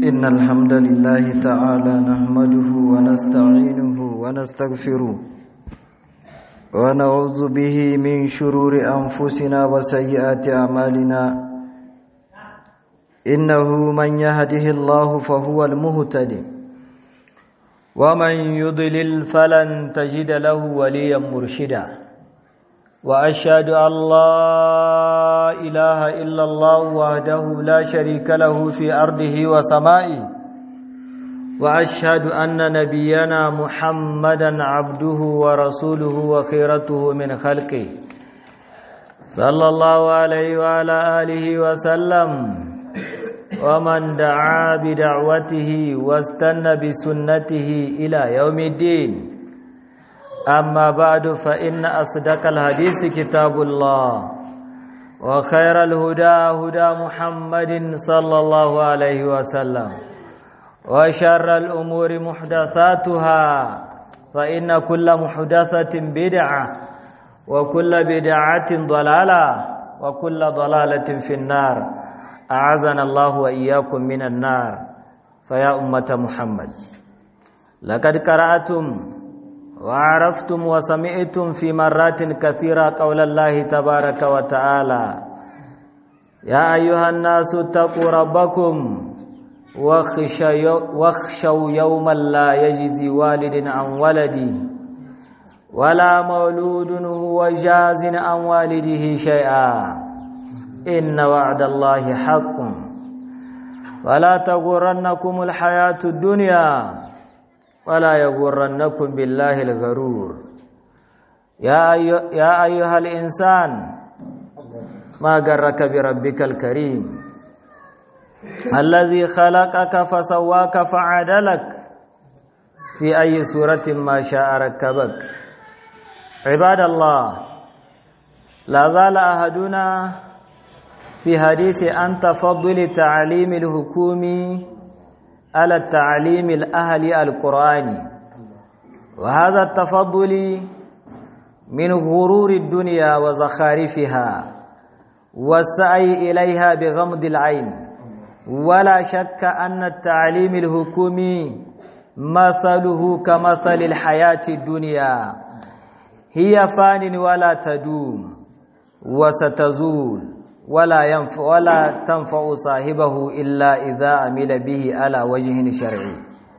إن الحمد لله تعالى نحمده ونستعينه ونستغفره ونعوذ به من شرور أنفسنا وسيئات أعمالنا إنه من يهده الله فهو المهتدي ومن يضلل فلن تجد له وليا مرشدا وأشهد أن لا إله إلا الله وحده لا شريك له في أرضه وسمائه وأشهد أن نبينا محمدا عبده ورسوله وخيرته من خلقه صلى الله عليه وعلى آله وسلم ومن دعا بدعوته واستنى بسنته إلى يوم الدين أما بعد فإن أصدق الحديث كتاب الله وخير الهدى هدى محمد صلى الله عليه وسلم وشر الأمور محدثاتها فإن كل محدثة بدعة وكل بدعة ضلالة وكل ضلالة في النار أعزنا الله وإياكم من النار فيا أمة محمد لقد قرأتم وعرفتم وسمعتم في مرات كثيرة قول الله تبارك وتعالى يا أيها الناس اتقوا ربكم واخشوا يوما لا يجزي والد عن ولده ولا مولود هو جاز عن والده شيئا إن وعد الله حق ولا تغرنكم الحياة الدنيا ولا يغرنكم بالله الغرور يا يا ايها الانسان ما غرك بربك الكريم الذي خلقك فسواك فعدلك في اي سوره ما شاء ركبك عباد الله لا زال احدنا في حديث عن تفضل تعليم الحكومي على التعليم الأهلي القرآني وهذا التفضل من غرور الدنيا وزخارفها والسعي إليها بغمض العين ولا شك أن التعليم الحكومي مثله كمثل الحياة الدنيا هي فان ولا تدوم وستزول ولا ينفع ولا تنفع صاحبه إلا إذا عمل به على وجه شرعي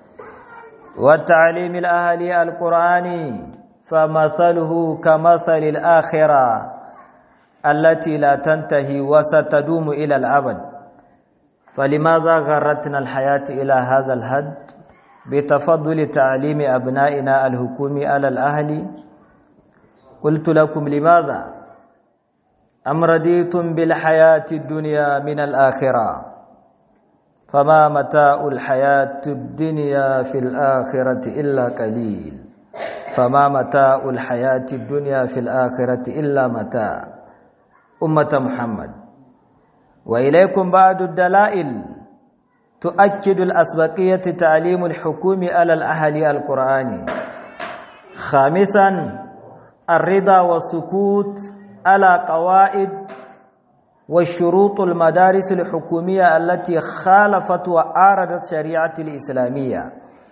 والتعليم الأهلي القرآني فمثله كمثل الآخرة التي لا تنتهي وستدوم إلى الأبد فلماذا غرتنا الحياة إلى هذا الحد بتفضل تعليم أبنائنا الحكومي على الأهل قلت لكم لماذا أم رضيتم بالحياة الدنيا من الآخرة فما متاع الحياة الدنيا في الآخرة إلا قليل فما متاع الحياة الدنيا في الآخرة إلا متاع أمة محمد وإليكم بعض الدلائل تؤكد الأسبقية تعليم الحكوم على الأهل القرآني خامسا الرضا والسكوت على قواعد والشروط المدارس الحكومية التي خالفت وآردت شريعة الإسلامية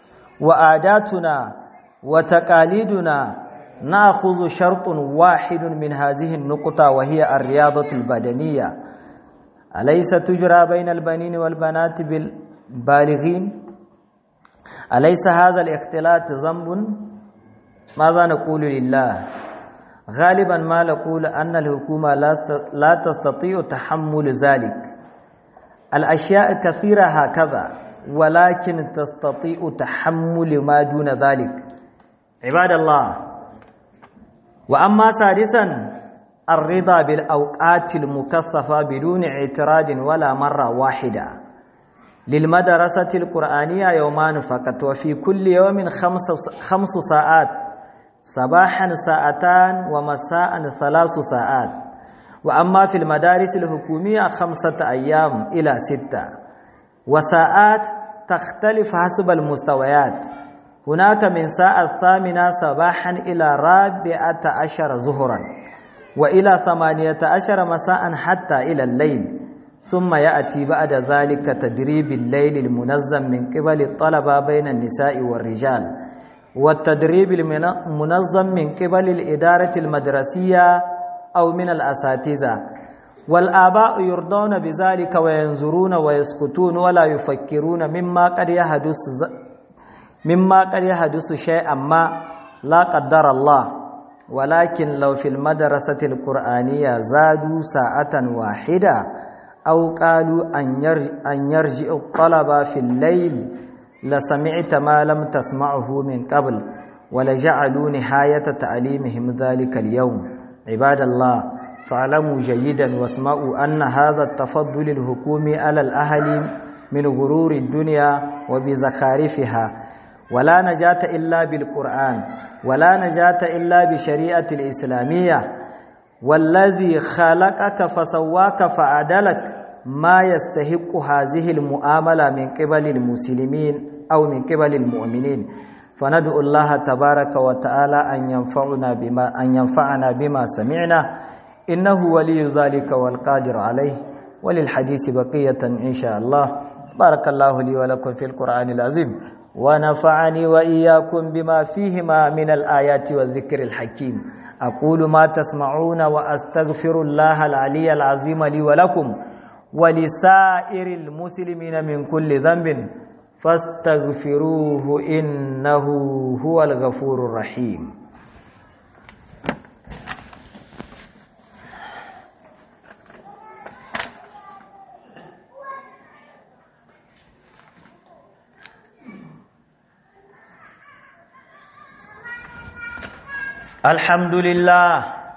وعاداتنا وتقاليدنا نأخذ شرط واحد من هذه النقطة وهي الرياضة البدنية أليس تجرى بين البنين والبنات بالبالغين أليس هذا الاختلاط ذنب ماذا نقول لله غالبا ما نقول أن الحكومة لا تستطيع تحمل ذلك الأشياء كثيرة هكذا ولكن تستطيع تحمل ما دون ذلك عباد الله وأما سادسا الرضا بالأوقات المكثفة بدون اعتراض ولا مرة واحدة للمدرسة القرآنية يومان فقط وفي كل يوم خمس, خمس ساعات صباحا ساعتان ومساء ثلاث ساعات وأما في المدارس الحكومية خمسة أيام إلى ستة وساعات تختلف حسب المستويات هناك من ساعة الثامنة صباحا إلى رابعة عشر ظهرا وإلى ثمانية عشر مساء حتى إلى الليل ثم يأتي بعد ذلك تدريب الليل المنظم من قبل الطلبة بين النساء والرجال والتدريب المنظم من قبل الإدارة المدرسية أو من الأساتذة والآباء يرضون بذلك وينظرون ويسكتون ولا يفكرون مما قد يحدث مما قد يحدث شيئا ما لا قدر الله ولكن لو في المدرسة القرآنية زادوا ساعة واحدة أو قالوا أن يرجع الطلبة في الليل لسمعت ما لم تسمعه من قبل ولجعلوا نهاية تعليمهم ذلك اليوم عباد الله فاعلموا جيدا واسمعوا أن هذا التفضل الحكومي على الأهل من غرور الدنيا وبزخارفها ولا نجاة إلا بالقرآن ولا نجاة إلا بشريعة الإسلامية والذي خلقك فسواك فعدلك ما يستحق هذه المؤاملة من قبل المسلمين أو من قبل المؤمنين فندعو الله تبارك وتعالى أن ينفعنا بما أن ينفعنا بما سمعنا إنه ولي ذلك والقادر عليه وللحديث بقية إن شاء الله بارك الله لي ولكم في القرآن العظيم ونفعني وإياكم بما فيهما من الآيات والذكر الحكيم أقول ما تسمعون وأستغفر الله العلي العظيم لي ولكم ولسائر المسلمين من كل ذنب فاستغفروه إنه هو الغفور الرحيم الحمد لله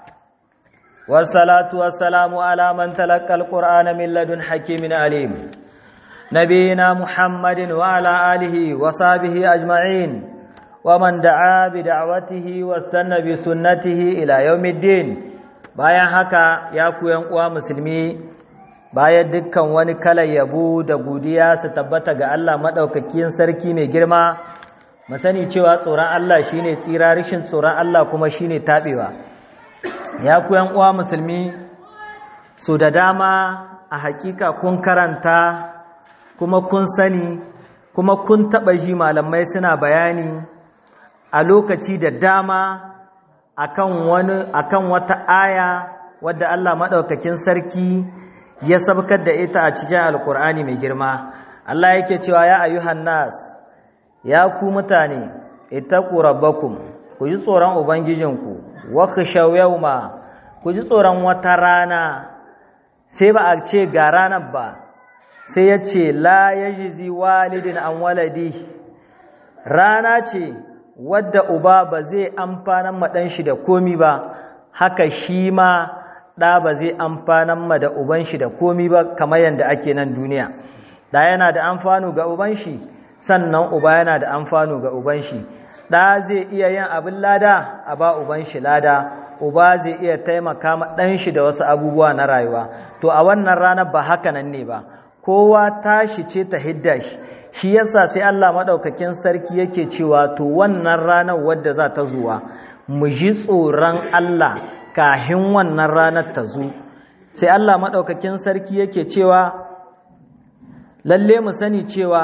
والصلاة والسلام على من تلقى القرآن من لدن حكيم عليم نبينا محمد وعلى آله وصحبه أجمعين ومن دعا بدعوته واستنى بسنته إلى يوم الدين bayan haka ya ku uwa musulmi bayan dukkan wani kalar yabo da godiya su tabbata ga Allah maɗaukakin sarki mai girma mu sani cewa tsoron Allah shine tsira rishin tsoron Allah kuma shine taɓewa ya ku uwa musulmi su da dama a hakika kun karanta kuma kun sani kuma kun taɓa ji malamai suna bayani a lokaci da dama akan wani akan wata aya wadda Allah maɗaukakin sarki ya sabkar da ita a cikin alkur'ani mai girma Allah yake cewa ya ayyuhan nas ya ku mutane ittaqu rabbakum ku ji tsoron ubangijinku wa khashaw yawma ku ji tsoron wata rana sai ba a ce ga ranar ba sai ya ce la ya jizi walidin an waladi rana ce wadda uba ba zai amfanan maɗan shi da komi ba haka shi ma ɗa ba zai amfanan ma da uban shi da komi ba kamar yadda ake nan duniya ɗa yana da amfanu ga uban shi sannan uba yana da amfanu ga uban shi ɗa zai iya yin abin lada a ba uban shi lada uba zai iya taimaka ma ɗan shi da wasu abubuwa na rayuwa to a wannan ranar ba haka nan ne ba kowa tashi ce ta hidda shi shi yasa sai Allah maɗaukakin sarki yake cewa to wannan ranar wadda za ta zuwa mu ji tsoron Allah kahin wannan ranar ta zo sai Allah maɗaukakin sarki yake cewa lalle mu sani cewa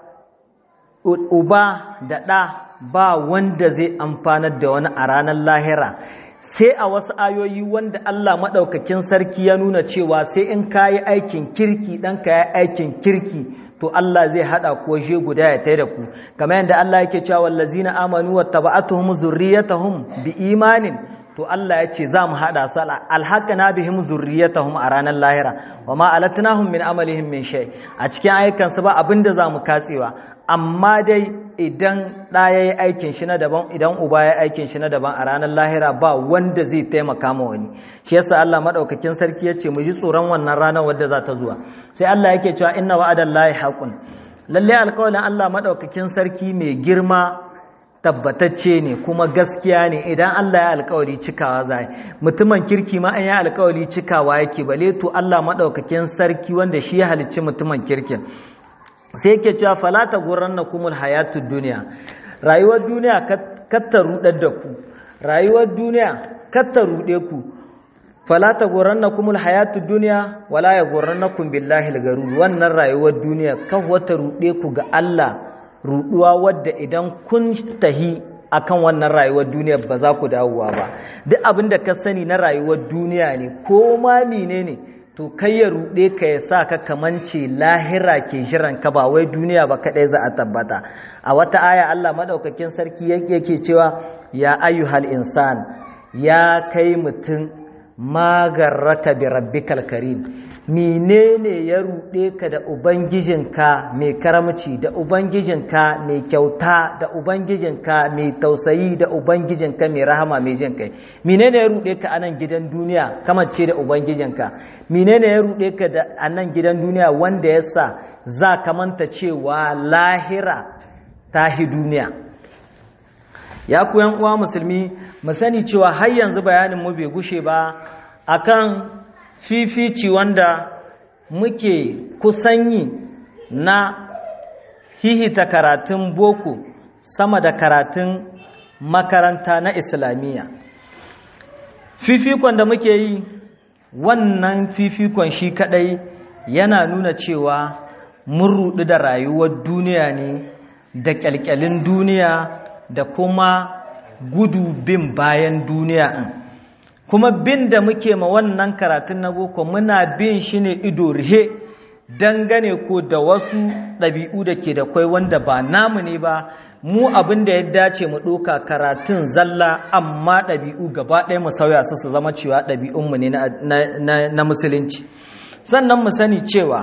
uba da ɗa ba wanda zai amfanar da wani a ranar lahira sai a wasu ayoyi wanda Allah maɗaukakin sarki ya nuna cewa sai in ka yi aikin kirki ɗan ka yi aikin kirki to Allah zai haɗa ko je guda ya tai da ku kamar yadda Allah yake cewa wallazina amanu wattaba'atuhum zurriyatuhum bi imanin to Allah ya ce za mu haɗa su alhaƙana bihim zurriyatahum a ranar lahira wa ma alatnahum min amalihim min shay a cikin ayyukansu ba abinda za mu katsewa amma dai idan ɗa ya yi aikin shi na daban idan uba ya yi aikin shi na daban a ranar lahira ba wanda zai taimaka ma wani shi yasa Allah madaukakin sarki ya ce mu ji tsoron wannan ranar wadda za ta zuwa sai Allah yake cewa inna wa'adan lahi haqqun lalle alƙawarin Allah madaukakin sarki mai girma tabbatacce ne kuma gaskiya ne idan Allah ya alƙawari cikawa zai mutumin kirki ma an ya alƙawari cikawa yake bale to Allah madaukakin sarki wanda shi ya halicci mutumin kirkin sai yake cewa falata guranna kumul hayatud duniya rayuwar duniya katta rudar da ku rayuwar duniya katta rude ku fala taghurrannakum alhayatud dunya wala yaghurrannakum billahi algarur wannan rayuwar duniya kan wata rude ku ga Allah ruduwa wadda idan kun tahi akan wannan rayuwar duniya ba za ku dawowa ba duk abin da ka sani na rayuwar duniya ne ko ma menene to kai ya rude ka ya sa ka kamance lahira ke jiran ka ba wai duniya ba kadai za a tabbata a wata aya Allah madaukakin sarki yake cewa ya ayyuhal insan ya kai mutum magarraka bi rabbikal karim menene ya ruɗe ka da ubangijinka mai karamci da ubangijinka mai kyauta da ubangijinka mai tausayi da ubangijinka mai rahama mai jin kai menene ya ruɗe ka a nan gidan duniya kamance da ubangijinka menene ya ruɗe ka da a nan gidan duniya wanda ya sa za ka manta cewa lahira tahi duniya ya ku yan uwa musulmi mu sani cewa har yanzu bayanin mu bai gushe ba akan fifici wanda muke kusan yi na hihita karatun boko sama da karatun makaranta na islamiyya fifikon da muke yi wannan fifikon shi kadai yana nuna cewa mun rudu da rayuwar duniya ne da kyalkyalin duniya da kuma gudu bin bayan duniya in kuma bin da muke ma wannan karatun na boko muna bin shi ne ido rihe dangane ko da wasu ɗabi'u da ke da kwai wanda ba namu ne ba mu abin da ya dace mu ɗoka karatun zalla amma ɗabi'u gaba ɗaya mu sauya su su zama cewa ɗabi'unmu ne na musulunci sannan mu sani cewa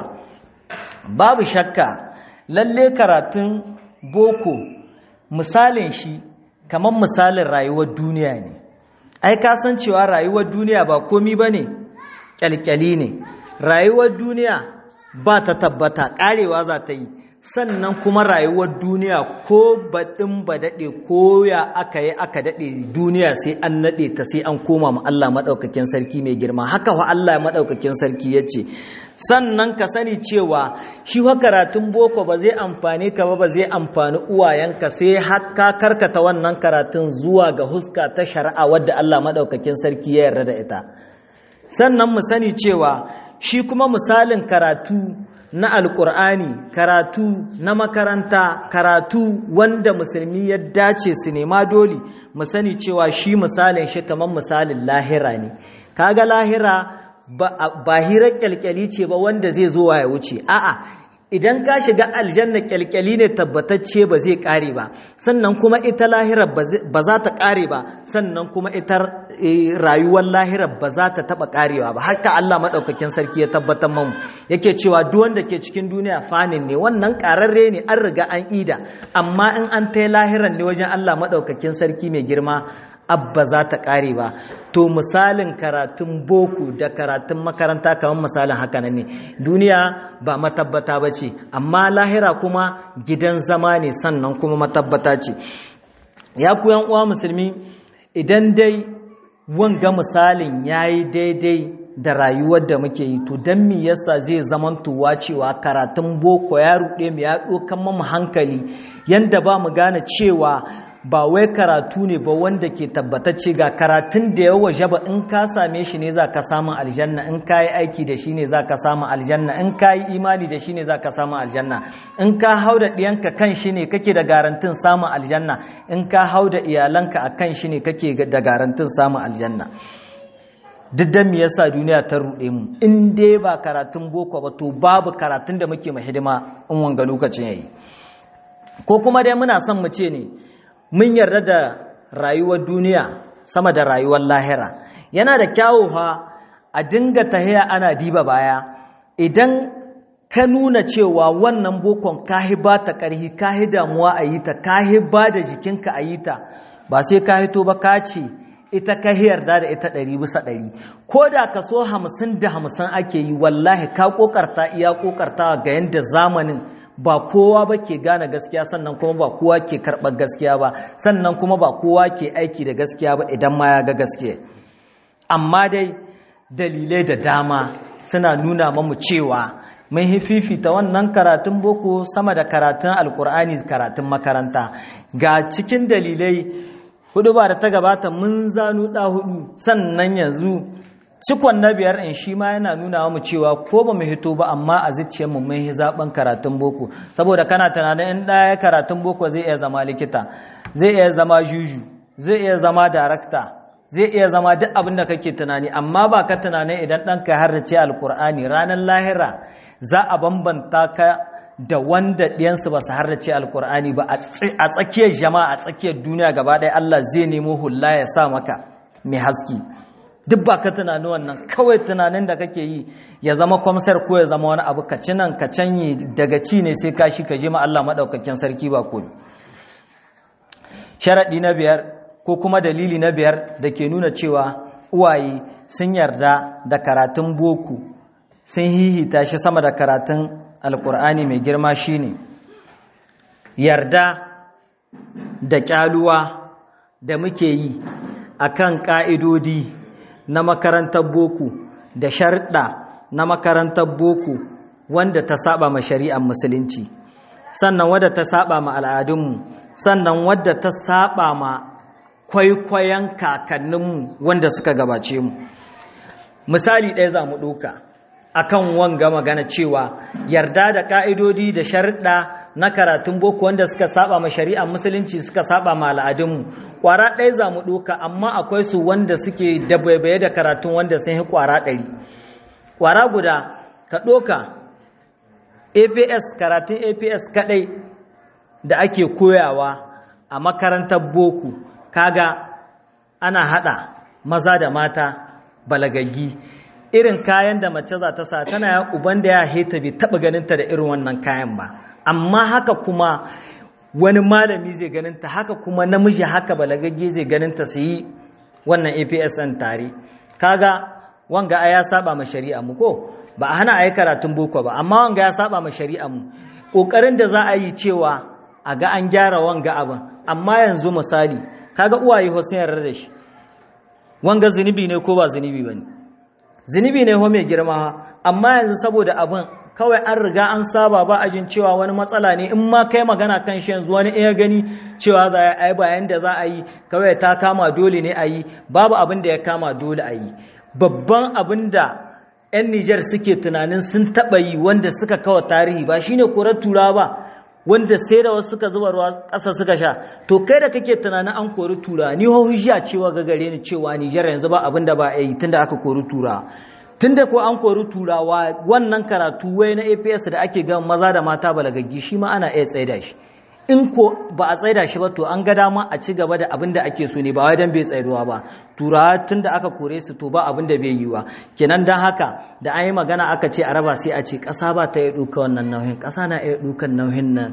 babu shakka lalle karatun boko misalin shi kamar misalin rayuwar duniya ne ai ka san cewa rayuwar duniya ba komi ba ne kyalkyali ne rayuwar duniya ba ta tabbata karewa za ta yi sannan kuma rayuwar duniya ko baɗin ba daɗe ko ya aka yi aka daɗe duniya sai an naɗe ta sai an koma ma Allah maɗaukakin sarki mai girma haka wa Allah maɗaukakin sarki ya ce sannan ka sani cewa shi wa karatun boko ba zai amfani ka ba ba zai amfani uwayenka sai haka karkata wannan karatun zuwa ga huska ta shari'a wadda Allah maɗaukakin sarki ya yarda da ita sannan mu sani cewa shi kuma misalin karatu na alkur'ani karatu na makaranta karatu wanda musulmi ya dace su nema dole mu sani cewa shi misalin shi kamar misalin lahira ne kaga lahira ba hirar kyalkyali ce ba wanda zai zo ya wuce a'a idan ka shiga aljanna kyalkyali ne tabbatacce ba zai kare ba sannan kuma ita lahirar ba za ta kare ba sannan kuma ita rayuwar lahirar ba za ta taba karewa ba haka Allah madaukakin sarki ya tabbatar mamu yake cewa duk wanda ke cikin duniya fanin ne wannan kararre ne an riga an ida amma in an tai lahirar ne wajen Allah madaukakin sarki mai girma abba za ta ƙare ba to misalin karatun boko da karatun makaranta kamar misalin haka nan ne duniya ba matabbata ba ce amma lahira kuma gidan zama ne sannan kuma matabbata ce ya ku uwa musulmi idan dai wanga misalin ya yi daidai da rayuwar da muke yi to don me yasa zai zamantowa cewa karatun boko ya ruɗe mu ya ɗokan mamu hankali yanda ba mu gane cewa ba wai karatu ne ba wanda ke tabbatacce ga karatun da ya waje ba in ka same shi ne za ka samun aljanna in ka yi aiki da shi ne za ka samun aljanna in ka yi imani da shi ne za ka samun aljanna in ka hau da ɗiyanka kan shi ne kake da garantin samun aljanna in ka hau da iyalanka a kan shi ne kake da garantin samun aljanna duk da me yasa duniya ta ruɗe mu in dai ba karatun boko ba to babu karatun da muke hidima in wanga lokacin yayi ko kuma dai muna son mu ce ne mun yarda da rayuwar duniya sama da rayuwar lahira yana da kyawu fa a dinga tahiya ana diba baya idan ka nuna cewa wannan bokon kahi ba ta ƙarhi kahi damuwa a yi ta kahi ba da jikinka a yi ta ba sai ka hito ba ka ce ita ka yarda da ita ɗari bisa ɗari ko da kaso hamsin da hamsin ake yi wallahi ka ƙoƙarta iya ƙoƙarta ga yadda zamanin ba kowa ba ke gane gaskiya sannan kuma ba kowa ke karɓar gaskiya ba sannan kuma ba kowa ke aiki da gaskiya ba idan ma ya ga gaskiya amma dai dalilai da dama suna nuna mamu cewa mun fifita wannan karatun boko sama da karatun alkur'ani karatun makaranta ga cikin dalilai hudu ba da ta gabata mun zanu ɗa hudu sannan yanzu cikon na biyar in shi ma yana nuna mu cewa ko ba mu hito ba amma a zuciyarmu mun yi zaben karatun boko saboda kana tunanin in ɗaya karatun boko zai iya zama likita zai iya zama juju zai iya zama darakta zai iya zama duk abin da kake tunani amma ba ka tunanin idan ɗanka har ce alkur'ani ranar lahira za a bambanta ka da wanda ɗiyansu ba su harrace alkur'ani ba a tsakiyar jama'a a tsakiyar duniya gaba ɗaya Allah zai nemo hula ya sa maka mai haski duk ba ka tunani wannan kawai tunanin da kake yi ya zama kwamsar ko ya zama wani abu ka ci nan ka canyi daga ci ne sai ka shi ka je ma Allah maɗaukakin sarki ba ko sharaɗi na biyar ko kuma dalili na biyar da ke nuna cewa uwaye sun yarda da karatun boko sun hihita shi sama da karatun alkur'ani mai girma shine yarda da kyaluwa da muke yi akan ka'idodi na makarantar boko da sharɗa na makarantar boko wanda ta saba ma shari'ar musulunci sannan wadda ta saba ma al'adunmu sannan wadda ta saba ma kwaikwayon kakanninmu wanda suka gabace mu misali ɗaya za mu ɗoka akan wanga magana cewa yarda da ka'idodi da sharɗa na karatun boko wanda suka saba ma shari'ar musulunci suka saba ma al'adunmu ƙwara ɗaya za mu ɗoka amma akwai su wanda suke dabaibaye da karatun wanda sun yi ƙwara ɗari ƙwara guda ka ɗoka aps karatun aps kaɗai da ake koyawa a makarantar boko kaga ana haɗa maza da mata balagaggi irin kayan da mace za ta sa tana ya uban da ya heta bai taba ganinta da irin wannan kayan ba amma haka kuma wani malami zai ganinta haka kuma namiji haka balagagge zai ganinta su yi wannan APS ɗin tare kaga wanga ya saba ma shari'a mu ko ba a hana a yi karatun boko ba amma wanga ya saba ma shari'a mu ƙoƙarin da za a yi cewa a ga an gyara wanga abin amma yanzu misali kaga uwaye sun yarda da shi wanga zunubi ne ko ba zunubi ba ne zunubi ne ho mai girma amma yanzu saboda abin kawai an riga an saba ba a jin cewa wani matsala ne in ma kai magana kan shi yanzu wani iya gani cewa za a yi bayan da za a yi kawai ta kama dole ne a yi babu abin da ya kama dole a yi babban abin da 'yan Nijar suke tunanin sun taɓa yi wanda suka kawo tarihi ba shine korar tura ba wanda sai da wasu suka zuba ruwa ƙasa suka sha to kai da kake tunanin an kori tura ni ho hujja cewa ga gare ni cewa Nijar yanzu ba abin da ba a yi tunda aka kori tura tunda ko an kori turawa wannan karatu wai na APS da ake ga maza da mata balagaggi shi ma ana iya tsaida shi in ko ba a tsaida shi ba to an ga dama a ci gaba da abin da ake so ne ba wai dan bai tsaiduwa ba turawa tunda aka kore su to ba abin da bai yi wa kenan dan haka da an yi magana aka ce a raba sai a ce ƙasa ba ta iya ɗauka wannan nauyin ƙasa na iya ɗaukan nauyin nan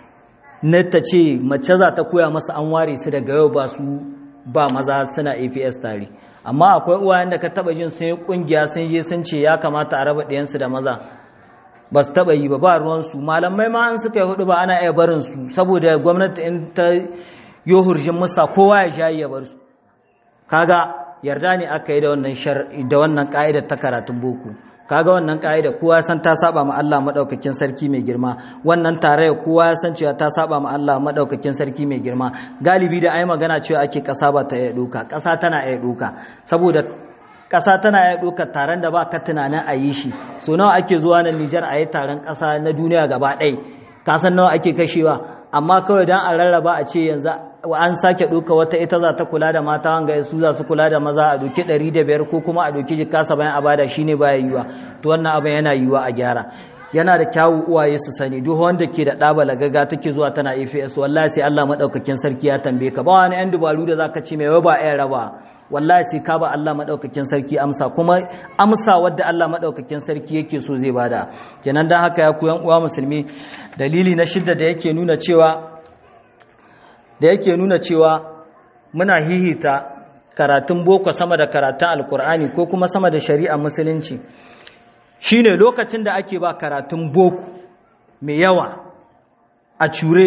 na ta ce mace za ta koya masa an ware su daga yau ba su ba maza suna APS tare amma akwai uwayen da ka taba jin sun yi kungiya sun je sun ce ya kamata a raba ɗayansu da maza ba su taba yi ba ba ruwansu malamai ma an suka yi hudu ba ana iya barin su saboda gwamnati in ta yi hurjin musa kowa ya shayi ya bar su kaga yarda ne aka yi da wannan da wannan ka'idar ta karatun boko kaga wannan ka'ida kowa ya san ta saba ma Allah madaukakin sarki mai girma wannan tarayya kowa ya san cewa ta saba ma Allah madaukakin sarki mai girma galibi da ai magana cewa ake kasa ba ta iya duka kasa tana iya duka saboda kasa tana iya duka taron da ba ka tunanin a yi shi so nawa ake zuwa nan Nijar a yi taron kasa na duniya gaba ɗaya ka san nawa ake kashewa amma kawai dan a rarraba a ce yanzu an sake ɗauka wata ita za ta kula da mata wanga su za su kula da maza a doki ɗari da biyar ko kuma a doki jika bayan a bada shi ne baya yiwa to wannan abin yana yiwa a gyara yana da kyawu uwaye su sani duk wanda ke da ɗaba lagaga take zuwa tana AFS wallahi sai Allah madaukakin sarki ya tambaye ka ba wani yan dubaru da zaka ce mai wai ba ɗaya raba wallahi sai ka ba Allah madaukakin sarki amsa kuma amsa wadda Allah madaukakin sarki yake so zai bada kenan dan haka ya ku yan uwa musulmi dalili na shidda da yake nuna cewa da yake nuna cewa muna hihita karatun boko sama da karatun alkur'ani ko kuma sama da shari'a musulunci shine lokacin da ake ba karatun boko mai yawa a cure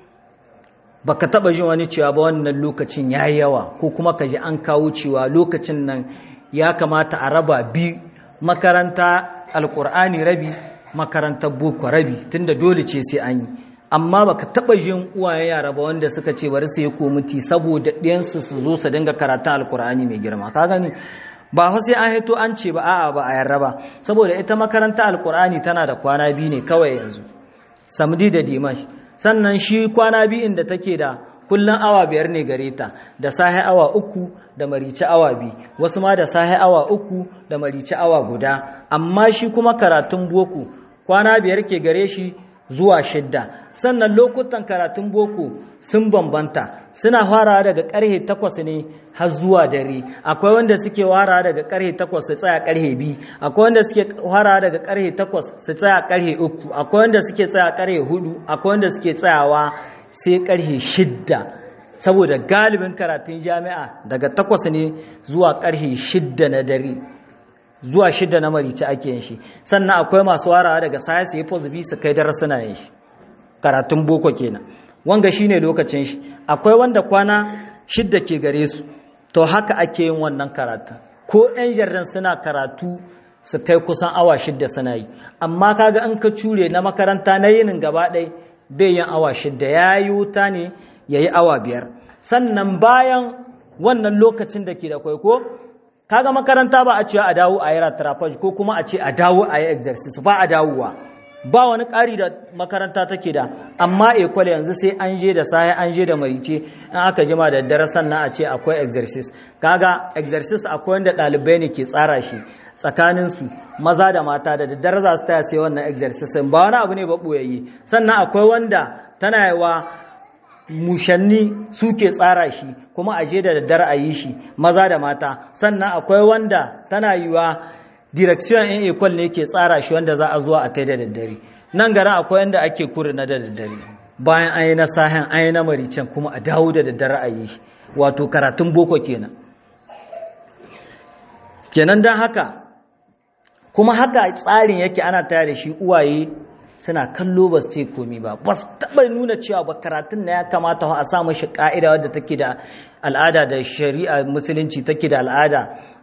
baka taba jin wani cewa ba wannan lokacin ya yawa ko kuma ka ji an kawo cewa lokacin nan ya kamata a raba bi makaranta alkur'ani rabi makarantar boko rabi tunda dole ce sai an yi amma baka taba jin uwayen yara ba wanda suka ce bari su yi komiti saboda ɗiyansu su zo su dinga karatun alkur'ani mai girma ka gani ba fa sai an hito an ce ba a'a ba a yarda ba saboda ita makaranta alkur'ani tana da kwana biyu ne kawai yanzu samdi da dimash sannan shi kwana biyu inda take da kullum awa biyar ne gare ta da sahi awa uku da marici awa biyu wasu ma da sahi awa uku da marici awa guda amma shi kuma karatun boko kwana biyar ke gare shi zuwa shidda sannan lokutan karatun boko sun bambanta suna fara daga karhe takwas ne har zuwa dare akwai wanda suke fara daga karhe takwas su tsaya karhe biyu akwai wanda suke fara daga karhe takwas su tsaya karhe uku akwai wanda suke tsaya karhe hudu akwai wanda suke tsayawa sai karhe shidda saboda galibin karatun jami'a daga takwas ne zuwa karhe shidda na dare zuwa shidda na marici ake yin shi sannan akwai masu warawa daga saya su yi pozibi su kai darasuna yin shi karatun boko kenan wanga shine lokacin shi akwai wanda kwana shidda ke gare su to haka ake yin wannan karatun ko 'yan jardin suna karatu su kai kusan awa shidda suna yi amma kaga in ka cure na makaranta na yinin gaba ɗai bai yin awa shidda ya yi wuta ne ya yi awa biyar sannan bayan wannan lokacin da ke da kwaiko kaga makaranta ba a ce a dawo a yi ratrafaj ko kuma a ce a dawo a yi exercise ba a dawowa ba wani ƙari da makaranta take da amma ekwale yanzu sai an je da sahi an je da marice in aka jima da daddare sannan a ce akwai exercise kaga exercise akwai wanda ɗalibai ne ke tsara shi tsakaninsu maza da mata da daddare za su taya sai wannan exercise ba wani abu ne ba ɓoyayye sannan akwai wanda tana yawa mushanni suke tsara shi kuma a je da daddare a yi shi maza da mata sannan akwai wanda tana yiwa direction in equal ne ke tsara shi wanda za a zuwa a kai da daddare nan gara akwai yanda ake kuri na da daddare bayan an yi na sahen an yi na maricen kuma a dawo da daddare a yi shi wato karatun boko kenan kenan don haka kuma haka tsarin yake ana tare da shi uwaye suna kallo ba su ce komi ba ba su taɓa nuna cewa ba karatun na ya kamata a sa mashi ƙa'ida wadda take da al'ada da shari'a musulunci take da al'ada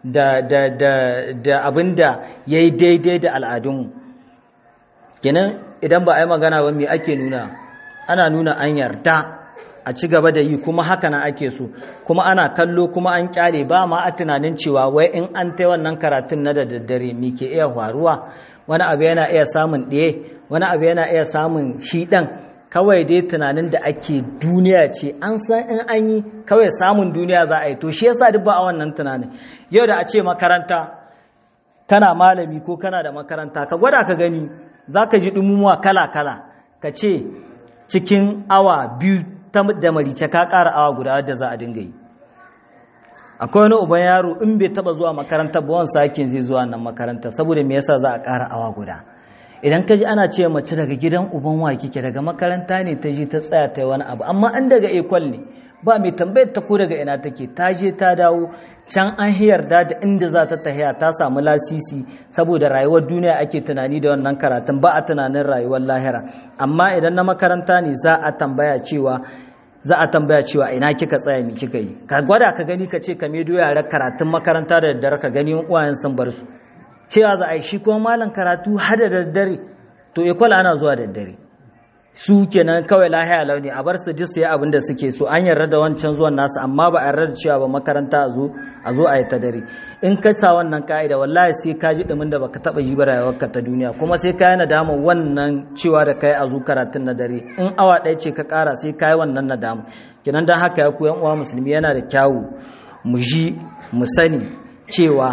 da abin da ya yi daidai da al'adunmu kenan idan ba a yi magana ba me ake nuna ana nuna an yarda a ci gaba da yi kuma haka na ake so kuma ana kallo kuma an kyale ba ma a tunanin cewa wai in an ta wannan karatun na da daddare me ke iya faruwa wani abu yana iya samun ɗaya wani abu yana iya samun shi ɗan kawai dai tunanin da ake duniya ce an san in an yi kawai samun duniya za a yi to shi yasa duk ba a wannan tunanin yau da a ce makaranta kana malami ko kana da makaranta ka gwada ka gani za ka ji ɗumumuwa kala-kala ka ce cikin awa biyu da marice ka ƙara awa guda wadda za a dinga yi akwai wani uban yaro in bai taba zuwa makaranta ba wani sakin zai zuwa nan makaranta saboda me yasa za a ƙara awa guda idan ka ji ana ce mace daga gidan uban wa kike daga makaranta ne ta je ta tsaya ta yi wani abu amma an daga ekwal ne ba mai tambayar ta ko daga ina take ta je ta dawo can an yarda da inda za ta tahiya ta samu lasisi saboda rayuwar duniya ake tunani da wannan karatun ba a tunanin rayuwar lahira amma idan na makaranta ne za a tambaya cewa za a tambaya cewa ina kika tsaya mi kika yi ka gwada ka gani ka ce ka medo yara karatun makaranta da daddare ka gani uwayen sun bar su cewa za a yi shi kuma malam karatu hada da daddare to ikwal ana zuwa da daddare su kenan kawai lahiya launi a bar su jisa abin da suke so an yarda da wancan zuwan nasu amma ba a yarda da cewa ba makaranta a zo a zo a yi ta dare in ka sa wannan ka'ida wallahi sai ka ji dumin da baka taba ji ba rayuwarka ta duniya kuma sai ka yi nadama wannan cewa da kai a zo karatun na dare in awa ɗaya ce ka ƙara sai ka yi wannan nadama kenan dan haka ya ku yan uwa musulmi yana da kyawu mu ji mu sani cewa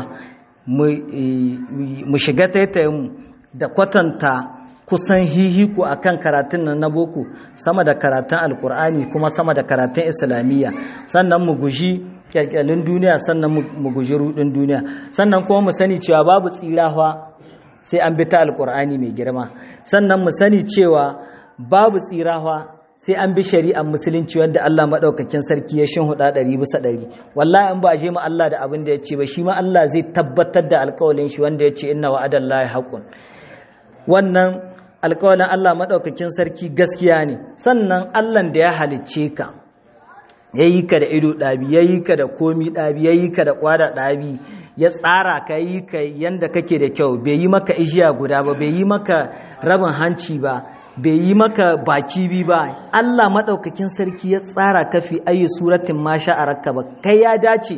mu shiga taitayin mu da kwatanta kusan hihiku a kan karatun nan na boko sama da karatun alkur'ani kuma sama da karatun islamiyya sannan mu guji kyalkyalin duniya sannan mu guji rudin duniya sannan kuma mu sani cewa babu tsirawa sai an bi ta alkur'ani mai girma sannan mu sani cewa babu tsirawa sai an bi shari'ar musulunci wanda Allah maɗaukakin sarki ya shin huda ɗari bisa ɗari wallahi in ba je mu Allah da abin da ya ce ba shi ma Allah zai tabbatar da alƙawalin shi wanda ya ce inna wa'adallahi haqqun wannan alƙawalin Allah maɗaukakin sarki gaskiya ne sannan Allah da ya halicce ka ya yi ka da ido ɗabi ya yi ka da komi ɗabi ya yi ka da ƙwada ɗabi ya tsara ka yi ka yanda kake da kyau bai yi maka ijiya guda ba bai yi maka rabin hanci ba bai yi maka baki bi ba Allah maɗaukakin sarki ya tsara ka fi ayi suratin ma sha'araka ba kai ya dace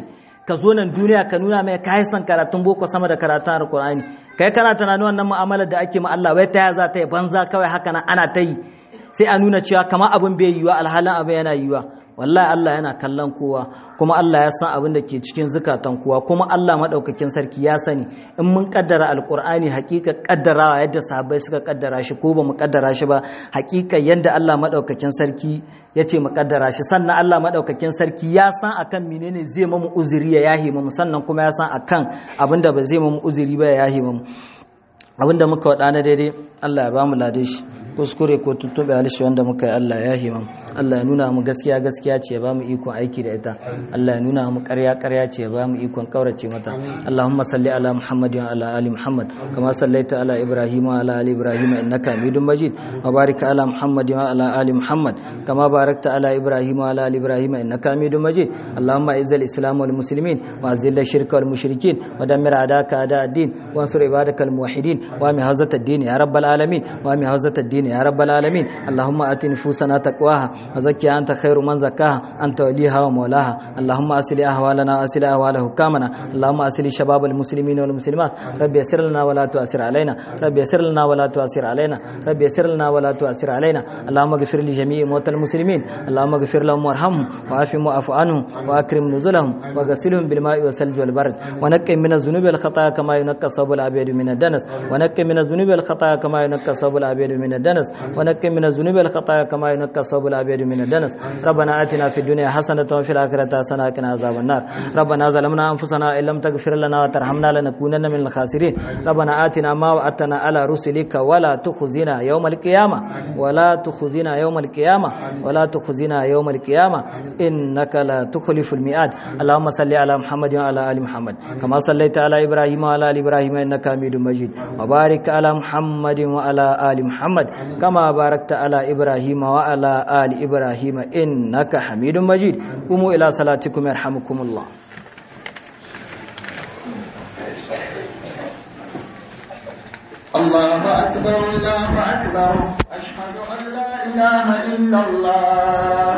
ka zo nan duniya ka nuna mai kai san karatun boko sama da karatun alkur'ani kai kana tunanin wannan mu'amalar da ake ma Allah wai ta za ta yi banza kawai haka nan ana ta yi sai a nuna cewa kamar abin bai yiwa alhalin abin yana yiwa wallahi Allah yana kallon kowa kuma Allah ya san abin da ke cikin zukatan kowa kuma Allah madaukakin sarki ya sani in mun kaddara alqur'ani hakika kaddarawa yadda sahabbai suka kaddara shi ko ba mu kaddara shi ba hakika yadda Allah madaukakin sarki ya ce mu kaddara shi sannan Allah madaukakin sarki ya san akan menene zai mamu uzuri ya yahi mu sannan kuma ya san akan abin da ba zai mamu uzuri ba ya yahi mu abin da muka wada na daidai Allah ya ba mu lade shi kuskure ko tuttube halishi wanda muka yi Allah ya himam Allah ya nuna mu gaskiya gaskiya ce ya ba mu ikon aiki da ita Allah ya nuna mu ƙarya ƙarya ce ya ba mu ikon kaurace mata Allahumma salli ala Muhammad wa ala ali Muhammad kama sallaita ala Ibrahim wa ala ali Ibrahim innaka Hamidum Majid wa barik ala Muhammad wa ala ali Muhammad kama barakta ala Ibrahim wa ala ali Ibrahim innaka Hamidum Majid Allahumma izzil Islam wal muslimin wa azil shirka wal mushrikin wa dammir adaka ada ad-din wa ansur ibadakal muwahhidin wa mi hazat ad-din ya rabbal alamin wa mi hazat ad-din يا رب العالمين اللهم آت نفوسنا تقواها وزكها أنت خير من زكاها أنت وليها ومولاها اللهم أسل أهوالنا وأسل أهوال حكامنا اللهم أسل شباب المسلمين والمسلمات رب يسر لنا ولا تؤثر علينا رب يسر لنا ولا تؤثر علينا رب يسر لنا ولا تؤثر علينا اللهم اغفر لجميع موتى المسلمين اللهم اغفر لهم وارحمهم وعافهم واعف عنهم وأكرم نزلهم وغسلهم بالماء والثلج والبرد ونقهم من الذنوب والخطايا كما ينقى الصوب الأبيض من الدنس ونقهم من الذنوب والخطايا كما ينقى الصوب الأبيض من الدنس الدنس ونقم من الذنوب والخطايا كما ينقى الثوب الابيض من الدنس ربنا اتنا في الدنيا حسنه وفي الاخره حسنه وقنا عذاب النار ربنا ظلمنا انفسنا ان لم تغفر لنا وترحمنا لنكونن من الخاسرين ربنا اتنا ما وعدتنا على رسلك ولا تخزنا يوم القيامه ولا تخزنا يوم القيامه ولا تخزنا يوم القيامه انك لا تخلف الميعاد اللهم صل على محمد وعلى ال محمد كما صليت على ابراهيم وعلى ال ابراهيم انك حميد مجيد وبارك على محمد وعلى ال محمد كما باركت على إبراهيم وعلى آل إبراهيم إنك حميد مجيد قوموا إلى صلاتكم يرحمكم الله الله أكبر الله أكبر أشهد أن لا إله إلا الله